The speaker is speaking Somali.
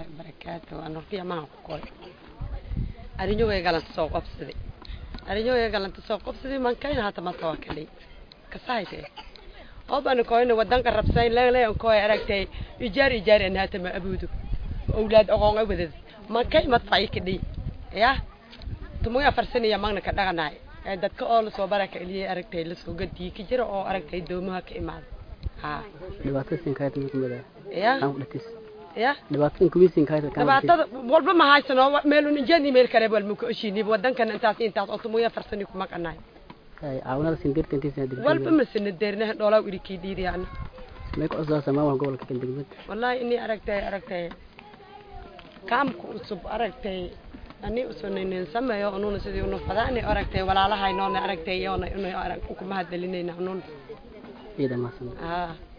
wabarakaatu waa nurkiya mahan ku koy arinyogay galanta soo qobsaday arinyogay galanta soo qobsaday mankayna hata masa waa kadhay kasahayte oobana koyna wadanka rabsayn leelean koy aragtay ijaar ijaar an hata ma abuudo awlaad aqoon ay wadad mankay madfacay kadhay ya tumuga farsanaya magna ka dhaqanaay ee dadka oo lasoo baraka iliyay aragtay lasoo gadiyay ka jira oo aragtay doomaha ka imaada ha dhibaatada sinkaayta mid kumid ah ya aan ku dhatis ya dhibaatada kuwii sinkaayta kan dhibaatada walba ma haysano meel un injeeni meel kale wal muka oshini wadankan intaas intaas oo tumuya farsani kuma qanaay ay caawinada sindirta intiisa hadii walba ma sina deerna dhoolaa iri kii dhiidiyana may ku cusubaa maamul gobolka kan degmad wallahi inii aragtay aragtay kaamka cusub aragtay ani usunaynin sameeyo ununa sidii unu fadaani aragtay walaalahay noona aragtay yoona inu arag kuma hadlinayna unun ciidan maasan haa